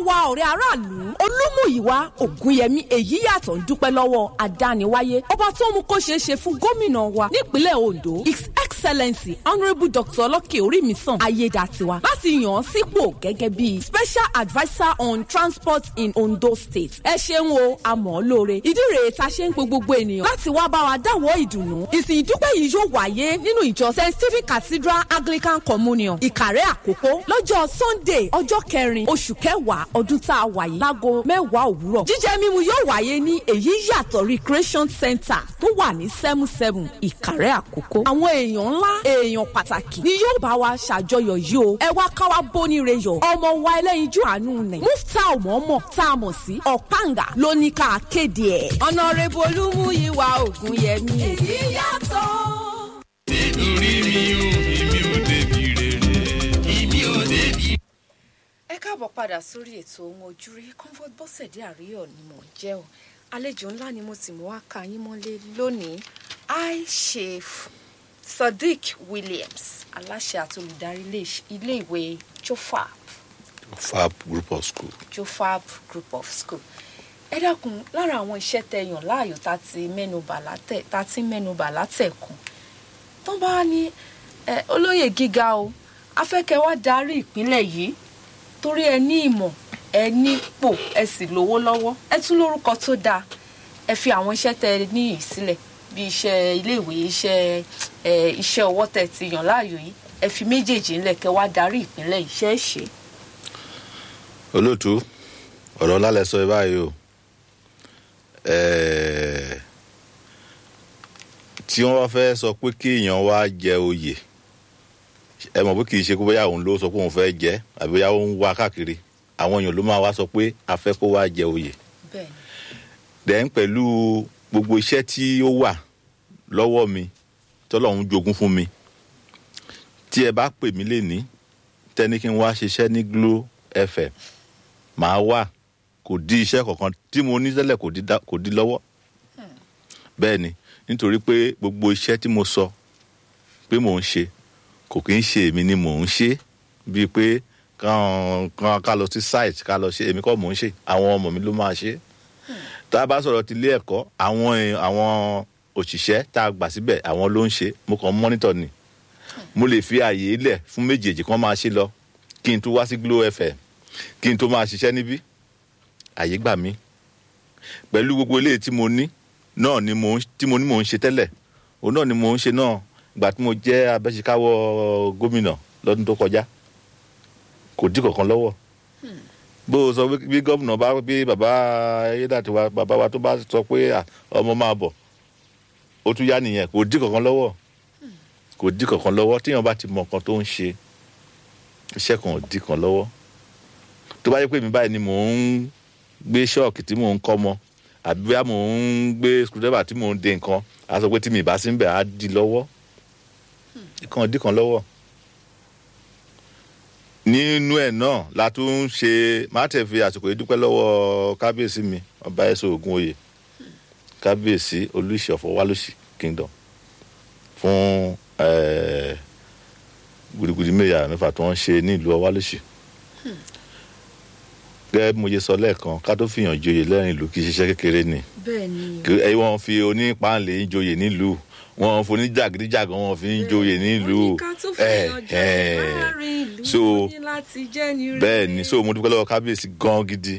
wa ọ̀rẹ́ aráàlú olúmúyìwá ògúnyẹmí èyí yàtọ̀ ń dúpẹ́ lọ́wọ́ adániwáyé ọba tó mú kó ṣeé ṣe fún gómìnà wa nípínlẹ̀ ondo his excellency honourable dr ọlọ́kẹ́ orímisàn ayédàtiwa láti yàn án sípò gẹ́gẹ́ bí special adviser on transport in ondo state ẹ ṣeun o àmọ́ lóore ìdí rèé ta ṣe ń pe gbogbo ènìyàn láti wá bá wa dáwọ́ ìdùnnú ìsìn ìdúpẹ́ yìí yóò wáyé nínú ìjọ st stephen cathedral anglican communion ìkàrẹ́ àkókò lọ́jọ́ sunday ọjọ́ kẹrin oṣù kẹwàá ọdún tá a wà yìí láago mẹ́wàá òwúrọ̀ jíjẹ mímu yóò wáyé ní èyí yàtọ̀ recreation center tó wà ní seven seven ìkàrẹ́ àkókò àwọn èèyàn ńlá èèyàn pàtàkì ni yóò bá wa ṣàjọyọ̀ yìí o ẹ wá ká wa bóníire yọ̀ ọmọ wa ẹlẹ́yinjú àánú nẹ̀ mufta ọmọọmọ tá a mọ̀ sí ọ̀páǹgà ló ní ká kéde ẹ̀. ọ̀nàrẹ́bù olúmúyíwá ògúnyẹmí. èyí yàtọ̀. nítorí mi ò èmi ò débi rere èmi ò débi. ẹ káàbọ̀ padà sórí ètò ohun ojúrí comfort bọ́sẹ̀dé àríyọ̀ ni mò ń jẹ́ o àlejò ńlá ni mo sì mú wá ka yín mọ́lé lónìí i chef sadiq williams aláṣẹ àti olùdarí ilé- iléèwé jofap fab group of school. jofap group of school ẹ dákun lára àwọn iṣẹ́ tẹ yàn láàyò tá a ti mẹ́nubà látẹ̀ tá a ti mẹ́nubà látẹ̀kùn tó bá ní ẹ, olóyè gíga o afẹ́kẹ́ wá darí ìpínlẹ̀ yìí torí ẹ ní ìmọ̀ ẹ nípò ẹ sì lówó lọ́wọ́ ẹ tún lórúkọ tó dáa ẹ fi àwọn iṣẹ́ tẹ ẹ ní yìí sílẹ̀ bí iṣẹ́ iléèwé iṣẹ́ ẹ, iṣẹ́ ọwọ́ tẹ ti yàn láàyò yìí ẹ fi méjèèjì ńlẹ̀ kẹ́ wá darí ìpínlẹ̀ yìí ṣe é ṣe. olóòtú ọ̀rọ̀ ńlá lẹ sọ ẹ báyìí o Ẹ̀ẹ̀, tí wọ́n bá fẹ́ sọ pé kí èèyàn wá jẹ oyè ẹ mọ̀ pé kì í ṣe pé bóyá òun ló sọ pé òun fẹ́ jẹ àbí bóyá òun wá káàkiri àwọn èèyàn ló máa wá sọ pé a fẹ́ kó wá jẹ oyè bẹ́ẹ̀ dẹ̀ pẹ̀lú gbogbo iṣẹ́ tí ó wà lọ́wọ́ mi tọ́lọ́run jogún fún mi tí ẹ bá pè mí lénìí tẹ́ni kí n wá ṣiṣẹ́ ní glo fm màá wà kò di iṣẹ́ kankan tí mo ní tẹ́lẹ̀ kò di dá- kò di lọ́wọ́ bẹ́ẹ̀ ni nítorí pé gbogbo iṣẹ́ tí mo sọ pé mò ń ṣe kò kí ń ṣe èmi ni mò ń ṣe bíi pé kàn kàn ká lọ sí site ká lọ ṣe èmi kọ́ mò ń ṣe àwọn ọmọ mi ló máa ṣe tá a bá sọ̀rọ̀ ti ilé ẹ̀kọ́ àwọn èèyàn- àwọn òṣìṣẹ́ tá a gbà síbẹ̀ àwọn ló ń ṣe mo kàn ń mọ́nítọ̀ ni mo lè fi àyè lẹ̀ fún méjèèjì kan máa ṣe lọ kí n tó wá sí glo fm kí n tó máa ṣiṣẹ́ níbí àyè gbà mí pẹ̀lú gbogbo eléyìí tí mo ní náà ni mo ń tí mo ní mò ń ṣe tẹ́lẹ̀ òun náà ni mò ń ṣe náà ìgbà tí mo jẹ́ abẹ́síkáwọ́ gómìnà lọ́dún tó kọjá kò dí kankan lọ́wọ́ bó o sọ pé bí gómìnà bá bí bàbá ayédàtiwa bàbá wa tó bá sọ pé à, ọmọ máa bọ̀ ó tún yá nìyẹn kò dí kankan lọ́wọ́ kò dí kankan lọ́wọ́ tíyan bá ti mọ nǹkan tó ń ṣe iṣẹ́ kan ò dí kan lọ́wọ́ tó bá yẹ pé mi báyìí ni mò ń gbé ṣọ́ọ̀kì tí mò ń kọ́ mọ àbí bóyá mò ń gbé screwdriver tí mò ń de nǹkan á sọ pé tí mi ìbá sí ń bẹ̀ á di lọ́wọ́ ìkan ò dí kan lọ́wọ́ nínú ẹ̀ náà la tún ń ṣe má tẹ̀ fi àsìkò yìí dúpẹ́ lọ́wọ́ kábíyèsí mi ọba ẹ̀sọ́ ògùn oyè kábíyèsí olùsì ọ̀fọ̀ wálùsì kingdom fún eh, gudugudu mẹ́yà mẹ́fà tí wọ́n ṣe nílùú ọwálùsì gẹ́gẹ́ bí mo ṣe sọ lẹ́ẹ̀kan ká tó fìyàn joyè lẹ́rìn ìlú kì í ṣiṣẹ́ kékeré ni bẹ́ẹ̀ ni kí ẹ wọ́n fi onípàǹlẹ̀ ń joyè nílùú wọ́n fi oníjàgídíjàgan wọ́n fi ń joyè nílùú oníká tó ẹ fẹ́ràn jọ ẹ láàrin ìlú so ó ní láti jẹ́ ní rere. bẹ́ẹ̀ ni so mo dúpẹ́ lọ́wọ́ kábíyèsí gan gidi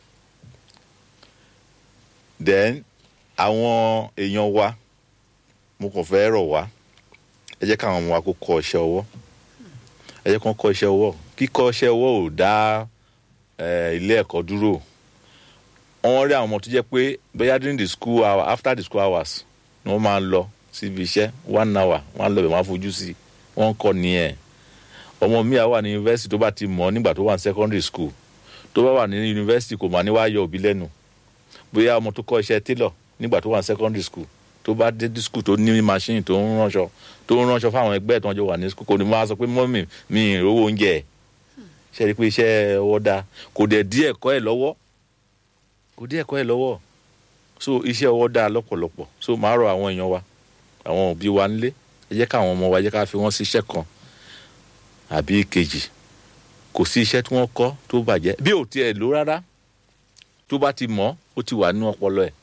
then àwọn èèyàn wa mo kàn fẹ́ rọ̀ wá ẹ jẹ́ káwọn ọmọ wa kó kọ́ iṣẹ́ ọwọ́ ẹ jẹ́ kán kọ́ iṣẹ́ ọwọ́ kíkọ́ iṣẹ́ ọwọ́ ò dá eh, ilé ẹ̀kọ́ dúró wọ́n rí àwọn ọmọ tó jẹ́ pé bóyá during the school hour after the school hours ni wọ́n máa ń lọ síbi iṣẹ́ one hour wọ́n á lọ bẹ̀ wọ́n á fojú sí i wọ́n ń kọ́ nìyẹn ọmọ mi à wà ní yunifásitì tó bá ti mọ̀ nígbà tó wà ní secondary school tó bá wà ní yunifásitì kò mà ní wá yọ òbí lẹ́nu bóyá ọmọ tó kọ́ iṣẹ́ tailor nígbà tó wà ní secondary school tó bá dé school tó ní machine tó ń ránṣọ tó ń ránṣọ fáwọn ẹgbẹ́ tó ń jọ wà ní school kò ní máa sọ pé mọ́mì mi ì rówó oúnjẹ ẹ̀ ṣe rí i pé iṣẹ́ ọwọ́ dáa kò dẹ̀ dí ẹ̀kọ́ ẹ̀ lọ́wọ́ kò dí ẹ̀kọ́ ẹ̀ lọ́wọ́ so iṣẹ́ ọwọ́ dáa lọ́pọ̀lọpọ̀ so màá rọ àwọn èèyàn wa àwọn òbí wa nílé ẹ jẹ́ káwọn ọmọ wa ẹ jẹ́ ká fi wọ́n sí iṣẹ́ kan àbí kejì kò sí iṣẹ́ tí wọ́n kọ́ tó bàjẹ́ bí ò tiẹ̀ lò rárá tó bá ti mọ̀ ó ti wà nínú ọpọlọ ẹ̀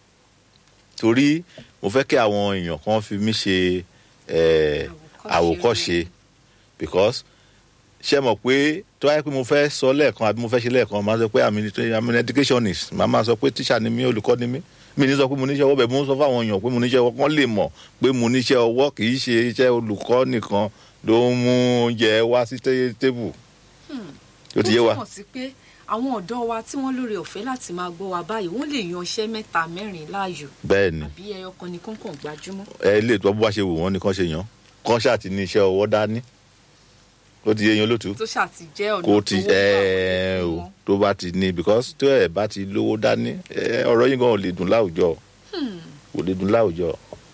torí mo fẹ́ kí àwọn èèyàn kan fi mí ṣe eh, àwòkọ́ṣe because ṣe mọ̀ pé tó wáyé pé mo fẹ́ sọ lẹ́ẹ̀kan àbí mo fẹ́ ṣe lẹ́ẹ̀kan máa sọ pé àmì àmì educationist màá máa sọ pé tíṣà ni mí olùkọ́ ni mí mi ní sọ pé mo níṣẹ́ ọwọ́ bẹ́ẹ̀ mo ń sọ fáwọn èèyàn pé mo níṣẹ́ ọwọ́ kán lè mọ̀ pé mo níṣẹ́ ọwọ́ kì í ṣe iṣẹ́ olùkọ́ nìkan ló ń mú oúnjẹ wá sí té- tébù ó ti yé wa ó túmọ̀ sí pé àwọn ọ̀dọ́ wa tí wọ́n lóore ọ̀fẹ́ láti máa gbọ́ wa báyìí wọ́n lè yan iṣẹ́ mẹ́ta mẹ́rin láàyò bẹ́ẹ̀ ni àbí ẹyọ kan ní kọ̀ọ̀kan gbajúmọ̀. ẹ lè tó bó bá ṣe wù wọ́n ni kán ṣe yàn kán ṣáà ti ní iṣẹ́ ọwọ́ dání ó ti yé yan lótú tó ṣáà ti jẹ́ ọ̀nà kó ti tó wọ́pọ̀ ẹ fún o wọn. tó bá ti ní because tó ẹ bá ti lówó dání ẹ, ọ̀rọ̀ yín gan ò lè dùn láwùjọ ò lè dùn láwùjọ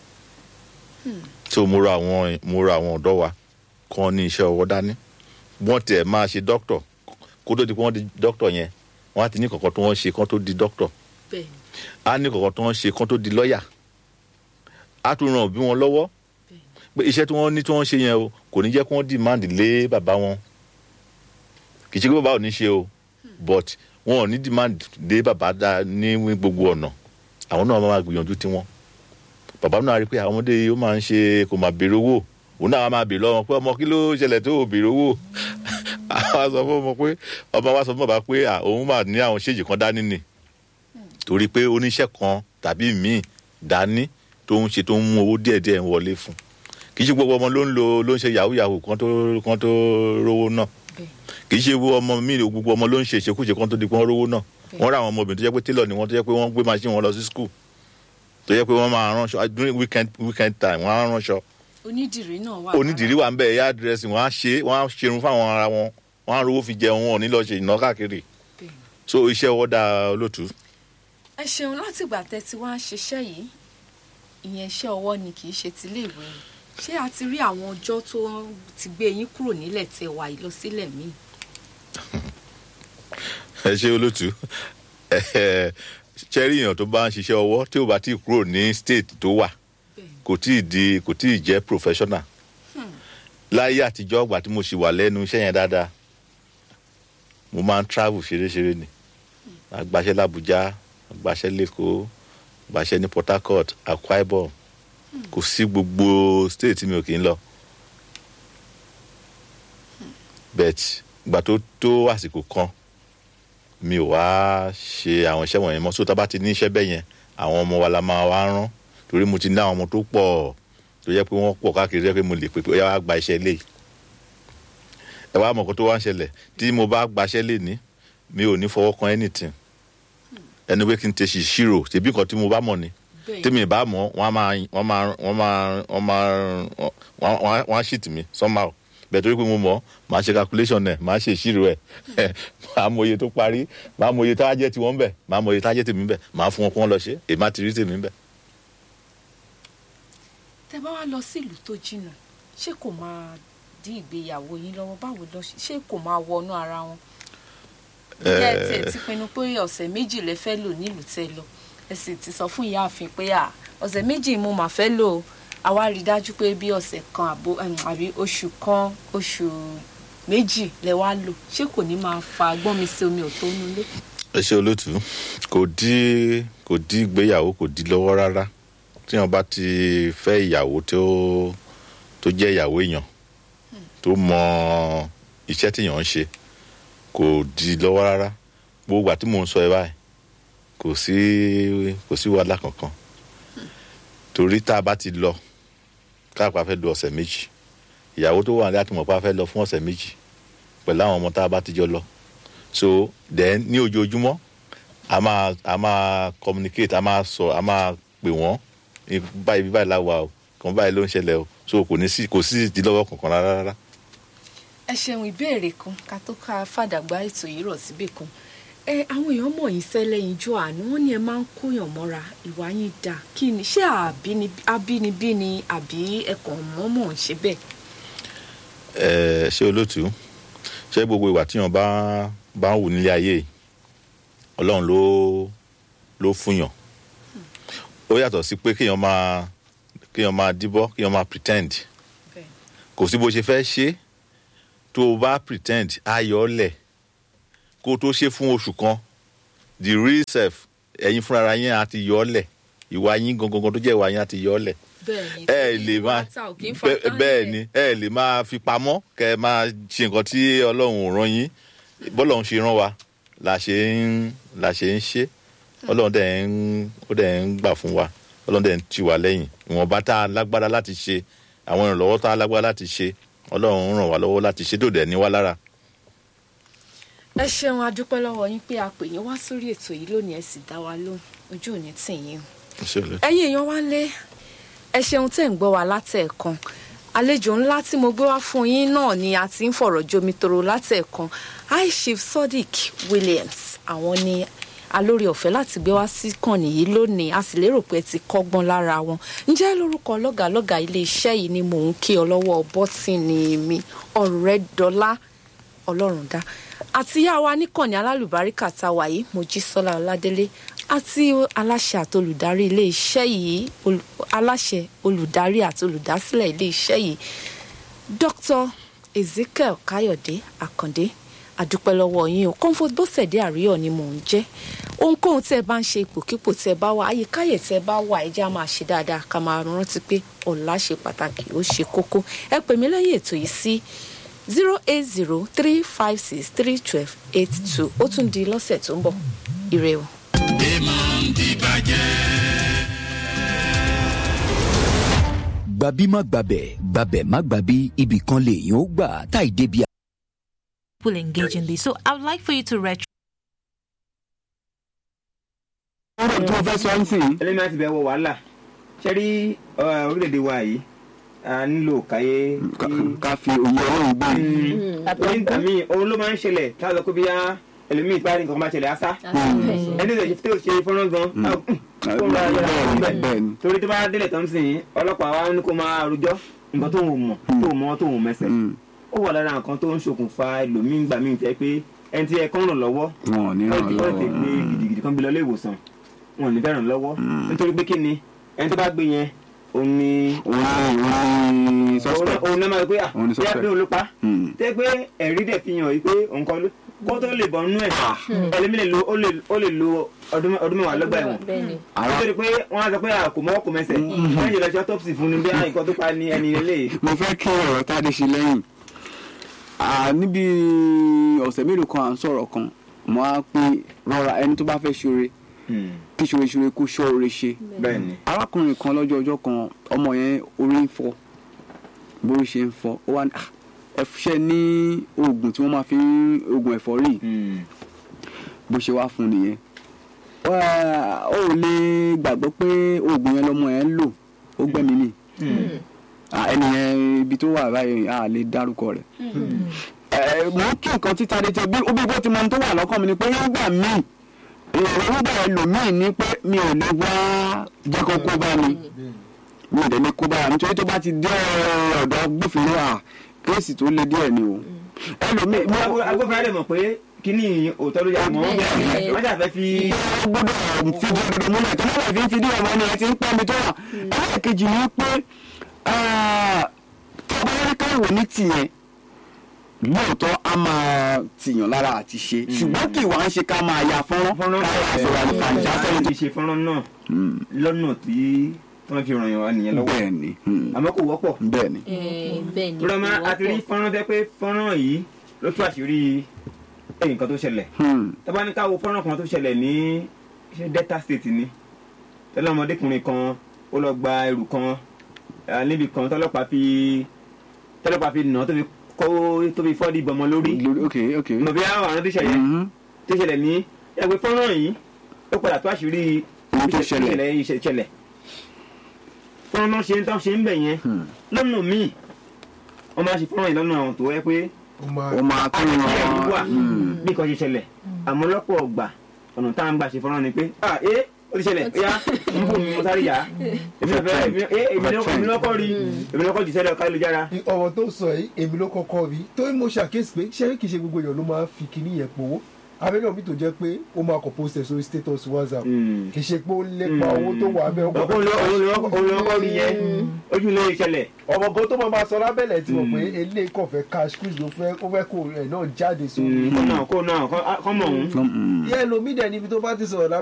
so mo rọ àwọn mo rọ àwọn ọ̀dọ́ wa kán ní iṣẹ́ ọwọ́ dání wọ́n tiẹ̀ máa ṣe dókítọ̀ kó tó di pé wọ́n di dókítọ̀ yẹn wọ́n á ti ní kankan tó wọ́n ṣe kán tó di dókítọ̀ bẹ́ẹ̀ ni á ní kankan tó wọ́n ṣe kán tó di lọ́ọ̀yà á tún ràn òbí wọn lọ́wọ́ pé iṣẹ́ tí wọ́n ní tí wọ́n ṣe yẹn o kò ní jẹ́ kí wọ́n demand lé bàbá wọn kì í ṣe pé bàbá ò ní ṣe o but wọn ò ní demand lé bàbá dá ní gbogbo ọ̀nà àwọn náà máa gbìyànjú tiwọn bàbá náà rí i pé àwọn ọmọdé yìí ó máa ń ṣe kò máa béèrè owó òun náà máa béèrè lọ́wọ́ pé ọmọ kí ló ṣẹlẹ̀ tó ò béèrè owó àwọn sọ fún ọmọ pé ọmọ wa sọ fún bàbá pé à, òun máa ní àwọn ṣéèjì kan dání ni torí pé oníṣẹ́ kan tàbí míì dání tó ń ṣe tó ń mú owó díẹ̀díẹ̀ ń wọlé fún kì í ṣe gbogbo ọmọ ló ń lo ló ń ṣe yahoo yahoo kan tó kan tó rówó náà bẹ́ẹ̀ kì í ṣe gbogbo ọmọ míì gbogbo ọmọ ló ń ṣe ìṣekúṣe kan tó di pé wọ́n rówó náà wọ́n rà àwọn ọmọbìnrin tó jẹ́ pé tailor ni wọ́n tó jẹ́ pé wọ́n gbé machine wọn lọ sí school tó jẹ́ pé wọ́n máa ránṣọ during weekend weekend time wọ́n á ránṣọ onídìrí náà wà onídìrí wà ń bẹ̀ ẹ̀yà dressing wọ́n á ṣe wọ́n á ṣerun fáwọn ara wọn wọ́n á rówó fi jẹun wọn ò ní lọ ṣe ìná káàkiri Bẹ́ẹ̀ ni. so iṣẹ́ ọwọ́ dáa olótùú ẹ ṣeun látìgbà tẹ́ ti wá ń ṣiṣẹ́ yìí ìyẹn iṣẹ́ ọwọ́ ni kì í ṣe tiléèwé ni ṣé a ti rí àwọn ọjọ́ tó ti gbé yín kúrò nílẹ̀ tẹ́ wà yìí lọ sílẹ̀ míì ẹ ṣe olótùú ṣẹ́rí èèyàn tó bá ń ṣiṣẹ́ ọwọ́ tí ò bá tí ì kúrò ní state tó wà bẹ́ẹ̀ ni. kò tí ì di kò tí ì jẹ́ professional láyé àtijọ́ ọgbà tí mo sì wà lẹ́nu iṣẹ́ yẹn dáadáa mo máa ń travel ṣeréṣeré ni àgbàṣẹ́ làbújá àgbàṣẹ́ lẹ́kọ̀ọ́ àgbàṣẹ́ ní port harcourt akwa ibom kò sí gbogbo state tí mi ò kì í lọ bet ìgbà tó tó àsìkò kan mi ò wá ṣe àwọn iṣẹ́ wọ̀nyẹn mọ́ so tá a bá ti ní iṣẹ́ bẹ́ẹ̀ yẹn àwọn ọmọ wa la máa wá rán torí mo ti ní àwọn ọmọ tó pọ̀ tó yẹ pé wọ́n pọ̀ káàkiri tó yẹ pé mo lè pè pé ó yá wá gba iṣẹ́ lé ẹ wá mọ̀ kó tó wá ń ṣẹlẹ̀ tí mo bá gbaṣẹ́ lé ní mi ò ní fọwọ́ kan anything ẹni pé kí n tẹ ṣì ṣírò tèbí nǹkan tí mo bá mọ̀ ni bẹ́ẹ̀ ni. tèmi bá mọ̀ wọ́n á máa wọ́n máa wọ́n máa wọ́n máa wọ́n á- wọ́n á ṣìtì mi somehow bẹ́ẹ̀ torí pé mo mọ̀ máa ṣe calculation ẹ̀ máa ṣe ìṣirò ẹ̀ máa mọ iye tó parí máa mọ iye tá a jẹ́ tiwọn bẹ̀ máa mọ iye tá a jẹ́ tèmi bẹ̀ máa fún wọn kó wọn lọ ṣe èmi á ti rí tèmi bẹ̀. tẹ́ bá wá lọ sílùú tó jìnnà ṣé kò máa dí ìgbéyàwó yín lọ́wọ́ báwo lọ ṣe- ṣé kò máa wọnú ara wọn. ìyá ẹ tiẹ̀ ti pinnu pé ọ̀sẹ̀ méjì lẹ fẹ́ lò nílùú tẹ́ lọ ẹ sì ti sọ fún ìyáàfin pé à ọ̀sẹ̀ méjì mo mà fẹ́ lò ó àwa rí i dájú pé bí ọ̀sẹ̀ kan àbó em, àbí oṣù kan oṣù méjì lẹ wá lò ṣé kò ní máa fa gbọ́n mi sí omi ò tó nulẹ̀. ẹ ṣe olótú kò dí kò dí ìgbéyàwó kò dí lọ́wọ́ rárá tí wọn bá ti fẹ́ ìyàwó tó tó jẹ́ ìyàwó èèyàn tó mọ iṣẹ́ tíyàn ń ṣe kò dí lọ́wọ́ rárá gbogbo àti mò ń sọ ẹ báyìí kò sí kò sí wàhálà kankan torí tá a bá ti lọ káàpá fẹ́ lo ọ̀sẹ̀ méjì ìyàwó tó wà ní àtìmọ̀pá fẹ́ lọ fún ọ̀sẹ̀ méjì pẹ̀lú àwọn ọmọ tá a bá ti jọ lọ so then ní ojoojúmọ́ a máa a máa communicate a máa sọ a máa pè wọ́n ní báyìí bí báyìí láwa o kàn báyìí ló ń ṣẹlẹ̀ o so kò ní sí kò sí ìdílọ́wọ́ kankan rárá rárá. ẹ ṣeun ìbéèrè kan ká tó ká fàdàgbà ètò yìí rọ̀ síbì kan ẹ àwọn èèyàn mọ̀ yín sẹ́lẹ̀ yín jọ àánú wọn ni ẹ máa ń kóyàn mọ́ra ìwà yín dáa kí ni ṣé àbínibí abínibí ni àbí ẹ̀kọ́ mọ́mọ́ ń ṣe bẹ́ẹ̀. ẹ ṣé olótú ṣé gbogbo ìwà tíyan bá bá ń wù nílé ayé yìí ọlọ́run ló ló fúnyàn ó yàtọ̀ sí pé kéèyàn máa kéèyàn máa díbọ́ kéèyàn máa pretend bẹ́ẹ̀ kò sí bó ṣe fẹ́ ṣe tó o bá pretend ayọ̀ lẹ̀ kó o tó ṣe fún oṣù kan the real self ẹ̀yin fúnra yín àti yọ̀ ọ́ lẹ̀ ìwà yín gangan tó jẹ́ ìwà yín àti yọ̀ ọ́ lẹ̀ bẹ́ẹ̀ni ẹ lè máa bẹ- bẹ́ẹ̀ ni ẹ lè máa fi pamọ́ kẹ ẹ máa ṣe nǹkan tí ọlọ́run ò rán yín bọ́lọ́run ṣe rán wa la ṣe ń la ṣe ń ṣe ọlọ́run dẹ̀ ń ó dẹ̀ ń gbà fún wa ọlọ́run dẹ̀ ń tì wá lẹ́yìn ìwọ̀nba tá a lágbára láti ṣe àwọn ìrànlọ́wọ́ tá a lágbára láti ṣe ọlọ́run ń ràn wá lọ́wọ́ láti ṣe tó dẹ̀ ní wá lára. ẹ ṣeun adúpẹ́ lọ́wọ́ yín pé a pè yín wá sórí ètò yìí lónìí ẹ sì dá wa lóhùn ojú ò ní tì yín o. Ṣé o lè- ẹ̀yin èèyàn wá lé ẹ ṣeun tẹ́ ń gbọ́ wa látẹ̀ẹ̀kan àlejò ńlá tí mo gbé wá fún yín náà ni a ti ń fọ̀rọ̀ jomitoro látẹ̀ẹ̀kan high chief sodiq williams àwọn ni alórí ọ̀fẹ́ láti gbé wá sí kànnì yìí lónìí a sì lérò pé ẹ ti kọ́gbọ́n lára wọn ǹjẹ́ lórúkọ lọ́gàlọ́gà iléeṣẹ́ yìí ni mò ń kí ọ lọ́wọ́ bọ́tìnì mi ọ̀rẹ́dọ́lá ọlọ́run dá àti yá wa níkànnì alálùbáríkà tá a wà yìí mojísọ́lá ọládélé àti aláṣẹ àti olùdarí iléeṣẹ́ yìí ol- aláṣẹ olùdarí àti olùdásílẹ̀ iléeṣẹ́ yìí dr ezekiel káyọ̀dé àkàndé àdúpẹ́ lọ́wọ́ yín o comfort bọ́sẹ̀dé àríyọ̀ ni mò ń jẹ́ ohunkóhun tẹ́ ẹ bá ń ṣe ipòkípò tẹ́ ẹ bá wà àyíkáyè tẹ́ ẹ bá wà ẹ jẹ́ á máa ṣe dáadáa ká máa rántí pé ọ̀la ṣe pàtàkì ó ṣe kókó ẹ pè mí lẹ́yìn ètò yìí sí zero eight zero three five six three twelve eight two ó tún di lọ́sẹ̀ tó ń bọ̀ ire o. èèmọ̀ ń dìbàjẹ́. gbàbí má gbàbẹ̀ gbàbẹ̀ má gbàbí ibì kan lèèyàn ó gbà táì débi will engage in this. So I would like for you to retro. ọ̀rọ̀ tó fẹ́ sọ ń sìn ẹlẹ́mi láti bẹ̀ wọ wàhálà ṣe rí ọ, orílẹ̀-èdè wa yìí a nílò káyé kí- ká fi òye ọlọ́run gbé orí nǹkan míì òun ló máa ń ṣẹlẹ̀ tá a sọ pé bí a ẹlòmíì parí nǹkan kan bá ṣẹlẹ̀ àṣà ẹni tó ṣe tó ṣe fọ́nrán gan kó ra yàrá fún bẹ́ẹ̀ bẹ́ẹ̀ ni torí tó bá délẹ̀ tó ń sìn ọlọ́pàá wa ní kó máa rojọ́ nǹkan tó ń mọ̀ tó ń mọ̀ tó ń mẹsẹ̀ Mm. ó wà lára nǹkan tó ń ṣokùnfà ẹlòmíì gbà míì tẹ́ pé ẹni tí ẹ kán ràn lọ́wọ́ wọn ò ní ràn wọ́n ti gbé lọ́wọ́ gidigidi kan gbé lọ ilé ìwòsàn wọn ò ní fẹ́ràn lọ́wọ́ nítorí pé kí ni ẹni tó bá gbé yẹn òun ni òun ní òun ní òun suspect òun náà máa gbé à Òun ni bí a suspect. pé òun ló pa Mm. tẹ́ pé ẹ̀rí dẹ̀ fi hàn yìí pé òun kan ló kó tó lè bọ̀ nínú ẹ̀ ẹlẹ́mí lè lo ó lè ó lè lo ọdún ọdún mẹ́wàá lọ́gbà ẹ̀wọ̀n Ara- nítorí pé wọ́n á sọ pé a kò mọ́wọ́ kò mẹsẹ̀ wọ́n yẹ lọ sí autopsy fún ni bí i nǹkan tó pa ní ẹni ilé mo fẹ́ kí ọ̀rọ̀ tádé ṣe lẹ́yìn Ah, níbi ọ̀sẹ̀ mélòó kan à ń sọ̀rọ̀ kan mo á pé rọra ẹni tó bá fẹ́ ṣoore kí ṣoore ṣoore kó ṣọ́ oore ṣe bẹ́ẹ̀ ni arákùnrin kan lọ́jọ́ ọjọ́ kan ọmọ yẹn orí ń fọ́ bó ṣe ń fọ́ ó wá ní "Ah, ẹ ṣe ní oògùn tí wọ́n máa fi ń oògùn ẹ̀fọ́rí bó ṣe wá fún nìyẹn Wá- ó ò lè gbàgbọ́ pé oògùn yẹn lọ́mọ yẹn ń lò ó gbẹ́mí nì Ah, ẹni yẹn ibi tó wà báyìí a lè dárúkọ rẹ̀ ẹ mọ kí nǹkan títa dé jẹ bí ó bí bó ti mọ ohun tó wà lọ́kàn mi ni pé nígbà míì èròǹgbà ẹlòmíì ni pé mi ò lè wá jẹ́ kó kó bá mi mi ò dẹ̀ lè kó bá mi nítorí tó bá ti dé ọ̀dọ̀ gbófinró à kéèsì tó le díẹ̀ ni o ẹlòmíì mo agbófinró lè mọ̀ pé kíní òótọ́ ló yà mọ́ wọ́n ṣàfẹ́ fi ó gbọ́dọ̀ fi dúró múlẹ̀ tó múlẹ̀ fi ń fi dí ọmọ ni ẹ ti ń pẹ́ mi tó wà ẹlẹ́ẹ̀kejì ni pé tó bá rí káwọ̀ ní tìyẹn lóòótọ́ a máa tìyàn lára àti ṣe ṣùgbọ́n kì í wá ń ṣe ká máa ya fọ́nrán fọ́nrán ká sọ̀rọ̀ àlùfàǹjà sẹ́yìn sẹ́yìn ti ṣe fọ́nrán náà lọ́nà tí wọ́n fi ràn yàn wá nìyẹn lọ́wọ́ bẹ́ẹ̀ ni hmm, àmọ́ kò wọ́pọ̀ bẹ́ẹ̀ ni bẹ́ẹ̀ ni rọ́mà àti rí fọ́nrán tẹ́ pé fọ́nrán yìí ló tú àṣírí nǹkan tó ṣẹlẹ̀ hmm, tọ́ba ní ká wo fọ́nrán kan tó ṣẹlẹ̀ ní ṣé delta state ni tẹ́lẹ̀ ọmọdékùnrin kan ó lọ gba ẹrù kan eh, níbi kan tọ́lọ́pàá fi tọ́lọ́pàá fi nà án tó fi kó tó fi fọ́ dìbọn ọmọ lórí lórí ok ok mọ̀ bí àwọn àrùn tó ṣẹlẹ̀ Mhm. tó ṣẹlẹ̀ ní ẹgbẹ́ fọ́nrán yìí ó padà tó àṣírí Ohun tó ṣẹlẹ̀. ìṣẹ̀lẹ̀ ìṣẹ̀- ìṣẹ̀lẹ̀ fọ́nrán náà ṣe ń tán ṣe ń bẹ̀ yẹn Hmm. lọ́nà míì wọ́n máa ṣe fọ́nrán yìí lọ́nà àwọn tó yẹ pé ó máa tó àti ẹ̀rú wà ràn hmm, bí nǹkan ṣe ṣẹlẹ̀ àmọ́ lọ́pọ̀ ọgbà ọ̀nà tá à ń gbà ṣe fọ́nrán ni pé ah ee ó ti ṣẹlẹ̀ ó yá ń bò mí mo sáré yá èmi náà fẹ́ èmi eh, èmi náà èmi náà kọ́ rí èmi náà kọ́ jù sẹ́lẹ̀ ọ̀ká ìlújára ọ̀rọ̀ tó sọ yìí èmi ló kọ́kọ́ rí torí mo ṣàkíyèsí pé ṣé kìí ṣe gbogbo èèyàn ló máa ń fi kinní yẹn powó abẹ́rẹ́ omi tó jẹ́ pé ó máa kọ̀ post ẹ̀ sórí status whatsapp Mm. kì í ṣe pé ó lépa owó tó wà bẹ́ẹ̀ ó kọ̀ òun ló òun ló òun ló kọ́ rí yẹn ojú ilé ìṣẹ̀lẹ̀. ọmọ kan tó máa ma sọ lábẹ́lẹ̀ tí mo pé eléyìí kàn fẹ́ cash cruise ló fẹ́ ó fẹ́ kó ẹ̀ náà jáde sórí kó náà kó náà kọ́ mọ̀ òun. Mm. yẹ lomi dẹ̀ níbi tó bá ti sọ̀rọ̀